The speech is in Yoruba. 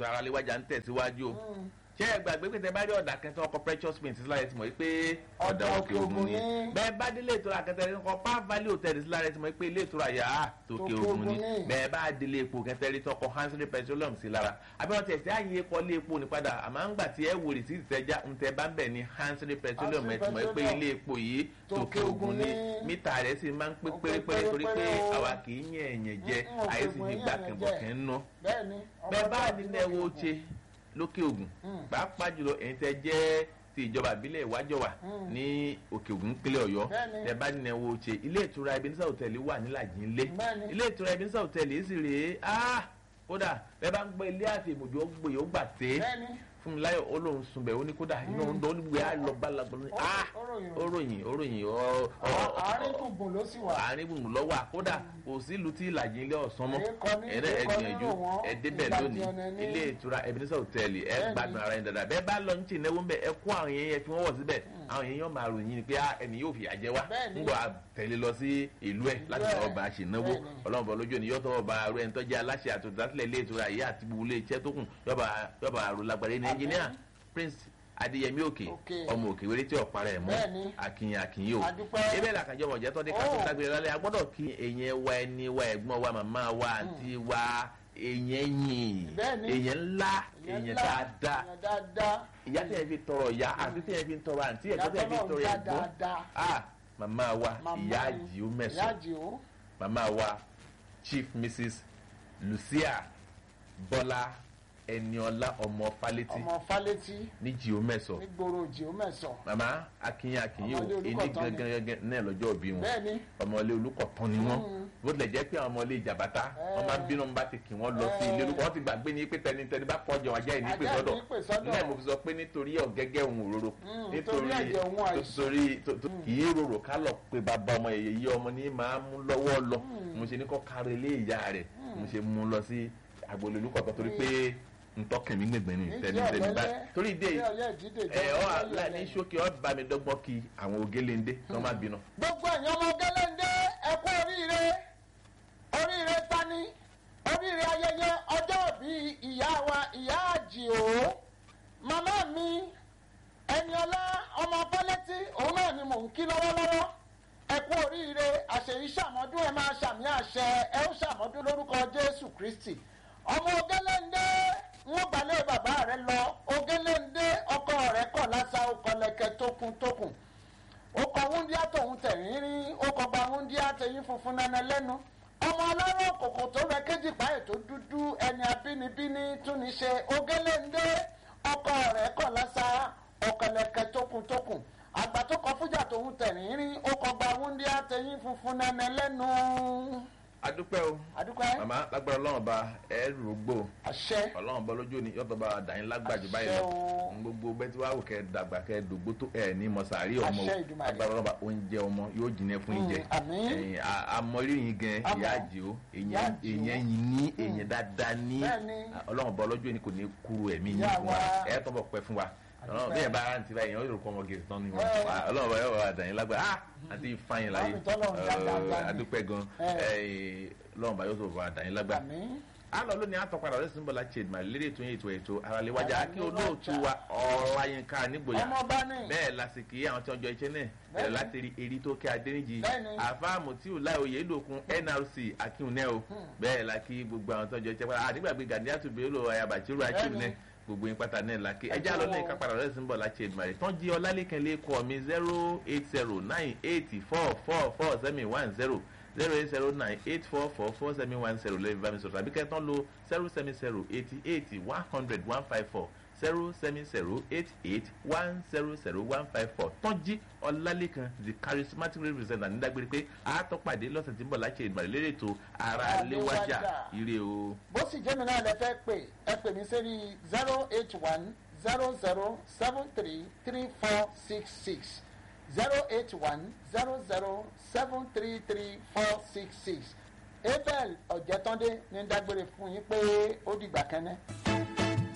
ètò ara léwájà ń tẹ̀síwájú o ṣé ẹ gbàgbé pé tẹ bá rí ọ̀dà kẹtọ́ ọkọ̀ precious paint sílára ẹ ti mọ̀ pé ọ̀dà òkè ògùn ni bẹ́ẹ̀ bá dé ilé ìtura kẹtẹ́rì ọkọ̀ pa valley hotel sílára ẹ ti mọ̀ pé ilé ìtura yà á tòkè ògùn ni bẹ́ẹ̀ bá dé ilé epo kẹtẹ́rì tọkọ̀ hansel petroleum sí lára àbẹ̀wọ̀n tẹ̀sí àyè kọ́ ilé epo ní padà àmọ́ ń gbà tí ẹ wò rìsí ìtẹ́já ń tẹ bá ń bẹ̀ ní hansel petroleum ẹ ti mọ̀ pé ilé epo yìí tòkè ògùn ni mítà rẹ̀ sì máa ń pé pérépéré torí pé àwa kì í yẹn ẹ̀yẹ̀ jẹ àyè sì fi gbà kẹ̀bọ̀kẹ́ ń ná bẹ́ẹ̀ bá nílẹ̀ wo ṣe lókè ògùn pàápàá jùlọ ẹ̀yin tẹ́ jẹ́ ti ìjọba ìbílẹ̀ ìwájọwà ní òkè ògùn nípínlẹ̀ ọ̀yọ́ tẹ́ bá nínú ẹ̀wọ̀ ṣe ilé ìtura ebenezer hotel wà nílàjì ńlẹ̀ ilé ìtura ebenezer hotel yìí sì rèé kódà bẹ́ẹ̀ bá ń gbọ́ ilé àti ìmọ̀jọ́ ó gbòye ó gbà tẹ́ fún mi láyọ̀ olóhùn sunbẹ̀ ó ní kódà inú ọ̀hún dán nígbè á lọ bá lagbọ́n ní ah oróyìn oróyìn àárín gbùngbùn ló sì wà àárín gbùngbùn lọ wà kódà kò sí ìlú tí ìlàjì ilé ọ̀sán mọ́ ẹ̀rẹ́ ẹ̀gbìyànjú ẹ̀dẹ́bẹ̀ lónìí ilé ìtura ebenezer hotel ẹ̀ gbádùn ara yẹn dáadáa bẹ́ẹ̀ bá lọ ní tì náwó ń bẹ̀ ẹ kó àwọn yẹn yẹn fi wọ́n wọ̀ síbẹ̀ àwọn yẹn yẹn máa ròyìn ni pé ẹni yóò fìyà jẹ wá ńgbọ́ àtẹ̀lé lọ sí ìlú ẹ̀ láti ọba àṣìnáwó ọlọ́run bọ̀ lójú ni yọ́tọ̀ ọba arú ẹni tó jẹ́ aláṣẹ àtòdásílẹ̀ ilé ìtura yìí àti gbogbo ilé iṣẹ́ tó kù yọba àrò lágbàdé ní ẹnjìníà prince adéyẹmí òkè ọmọ òkè wéré tí ọ̀pá rẹ̀ mọ́ akínyìn akínyìn o ebe làkànjọ́ mọ̀jẹ́ tó dé ká tó dágbére lálẹ́ a gbọ́dọ̀ kí èyàn wa ẹni wa ẹ̀gbọ́n wa màmá wa àǹtí wa èyàn yìn èyàn ńlá èyàn dáadáa ìyá tẹ̀ ẹ́ fi tọrọ ìyá àti tẹ̀ ẹ́ fi tọrọ àǹtí ẹ̀gbọ́n tẹ̀ ẹ́ fi tọrọ ẹ̀gbọ́n ah màmá wa ìyá àjìó mẹ́sàn màmá wa chief mrs lucia bọ́lá ẹniọlá ọmọ falẹtí ọmọ falẹtí ní jìó mẹsọ nígboro jìó mẹsọ. màmá akínyìn akínyìn o ẹni gangan gangan náà lọ́jọ́ òbí wọn ọmọlé olùkọ̀tàn ni wọn bó tilẹ̀ jẹ́ pé àwọn ọmọlé ìjàbátá wọn máa ń bínú bá ti kì wọ́n lọ sí ilé olùkọ́ wọn ti gbàgbé ní pé tẹnitẹni bá pọ̀ jẹun ajá ìní pè sọ́dọ̀ náà mo fi sọ pé nítorí ọ̀gẹ́gẹ́ òun òróró nítorí kì í rorò ká lọ pé bàbá ọmọ yẹyẹ yí ọmọ ní máa mú lọ́wọ́ lọ mo ṣe ní kọ́ kárí ilé ìyá rẹ̀ mo ṣe mú lọ sí agbolé olùkọ̀tàn torí pé ntọ́kẹ̀mí gbẹ̀gbẹ̀ ni tẹni tẹni bá torí ìdí ẹ ọ ala ní sókè ọ bá mi dọ́gbọ́n kí àwọn ògéléndé kí wọ́n má bínú. gbogbo ẹ̀yin ọmọ ògéléndé ẹ kú oríire oríire tani oríire ayẹyẹ ọjọ́ bí ìyá wa ìyá àjìó màmá mi ẹniọlá ọmọ fọlẹ́tì òun náà ni mò ń kí lọ́wọ́lọ́wọ́ ẹ kú oríire àṣeyí ṣàmọ́dún ẹ máa ṣàmì àṣẹ ẹ ó ṣàmọ́dún lórúkọ jésù kristi ọmọ ògéléndé wọn balẹ̀ bàbá rẹ lọ ogéléndé ọkọ rẹ kọ̀ lásà ọkọlẹ̀kẹ̀ tókun tókun ó kọ wúndíá tòun tẹ̀rín rí ó kọ gba wúndíá tẹ̀yìn funfun nana lẹ́nu ọmọ ọlọ́rọ̀ kòkò tó rẹ kéjì páyè tó dúdú ẹni abínibíní tún ní ṣe ogéléndé ọkọ rẹ kọ̀ lásà ọkọlẹ̀kẹ̀ tókun tókun àgbà tó kọ fújà tòun tẹ̀rín rí ó kọ gba wúndíá tẹ̀yìn funfun nana lẹ́nu adúpẹ́ o adúpẹ́ màmá lágbára ọlọ́run ba ẹ rògbò àṣẹ ọlọ́run bọ́ lójú ni yọtọ̀ bá dàyín lágbàjù báyìí lọ gbogbo bẹ́ẹ̀ tí wàá wò kẹ́ dàgbà kẹ́ dògbò tó ẹ̀ ní mọ̀sàárì ọmọ lágbára ọlọ́run ba oúnjẹ ọmọ yóò jìnnà fún ìjẹ ẹ̀yìn àmọ́rí yín gan ìyá àjẹ́ o èèyàn yín ní èèyàn dáadáa ní ọlọ́run bọ́ lójú ni kò ní kúrò ẹ̀mí yín fún wa ẹ̀ tọ́ bọ̀ pẹ́ fún wa ọlọ́run bí ẹ bá ara ti báyìí yẹn ó kọ́ ọmọ gèsè tán ni wọn ọlọ́run bá yọ wà dàyín lágbára ah àti ìfàyín láyé adúpẹ́ gan ọlọ́run bá yọ sọ wà dàyín lágbára alọ lónìí àtọpadà ọ̀rẹ́ sínú bọ́lá chade màlẹ́ lédè tó yẹ ètò ètò àràléwájà kí olóòtú wa ọ̀làyínká nígboyà bẹ́ẹ̀ lásìkò àwọn tí wọ́n jọ iṣẹ́ náà bẹ̀rẹ̀ láti rí eri tó kẹ́ adéníjì àfáàmù tí ò láì oyè lòkun nrc akínúnẹ́ o bẹ́ẹ̀ la kí gbogbo àwọn tó ń jọ iṣẹ́ padà àdìgbàgbé gàdíyàtò bẹ́ẹ̀lò ayabachiru akínúnẹ́ gbogbo yín pátá náà la kí ẹjẹ́ àlọ́ lẹ́yìn kápára ọ̀rẹ́ sínú bọ́lá chade màlẹ́ tán jí ọlálẹ́kẹ́ lẹ́kọ̀ọ́ mi zero eight zero nine eight four four four seven one zero zero eight zero nine eight four four four seven one zero lẹ́yìn bá mi sọ̀rọ̀ àbí kẹ́tàn lo zero seven zero eighty eight one hundred one five four zero seven zero eight eight one zero zero one five four tọ́jí ọlálẹ́kan the charismatic representative nídàgbére pé àátọ́pàdé lọ́sẹ̀ tí ń bọ̀ láti ìgbàlè lérè tó ara léwájà ire o. bó sì jẹ́ mi náà lẹ fẹ́ pè ẹ pè mí sẹ́rí zero eight one zero zero seven three three four six six zero eight one zero zero seven three three four six six abel ọ̀jẹ̀tọ́ndé ní dágbére fún yín pé ó dìgbà kẹ́nẹ́.